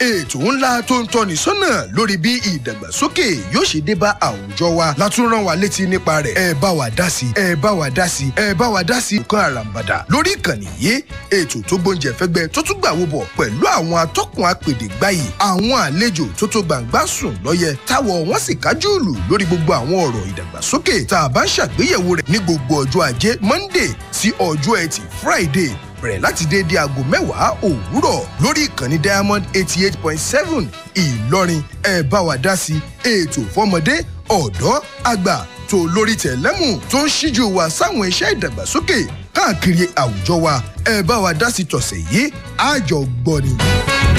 ètò ńlá tó ń tọ́ni sọ́nà lórí bí ìdàgbàsókè yóò ṣe dé bá àwùjọ wa látún rán wa létí nípa rẹ̀ ẹ bá wa dá sí ẹ bá wa dá sí ẹ bá wa dá sí nǹkan àràǹbàdà lórí ìkànnì yìí ètò tó gbóúnjẹ fẹ́gbẹ́ tó tún gbàwó bọ̀ pẹ̀lú àwọn atọ́kùn apèdè gbáyì àwọn àlejò tó tó gbàǹgbà sùn lọ́yẹ táwọ̀ wọ́n sì kájú ìlú lórí gbogbo àwọn ọ̀rọ̀ ìdàgbàsókè tá a bá ń ṣàgbéyẹ̀wò rẹ̀ ní gbogbo ọjọ́ ajé monday sí ọjọ́ ẹtì friday bẹ̀rẹ̀ láti déédéé aago mẹ́wàá òwúrọ̀ lórí ìkànnì diamond eighty eight point seven ìlọrin ẹ bá wa dá sí ètò fọmọdé ọ̀dọ́ àgbà tó lórí tẹ̀lẹ́mù tó ń ṣíjú wa sáwọn iṣẹ́ ìdàgbàsókè káàkiri àwùjọ wa ẹ bá wa dá sí tọ̀sẹ̀ yìí àjọgbọ́ni.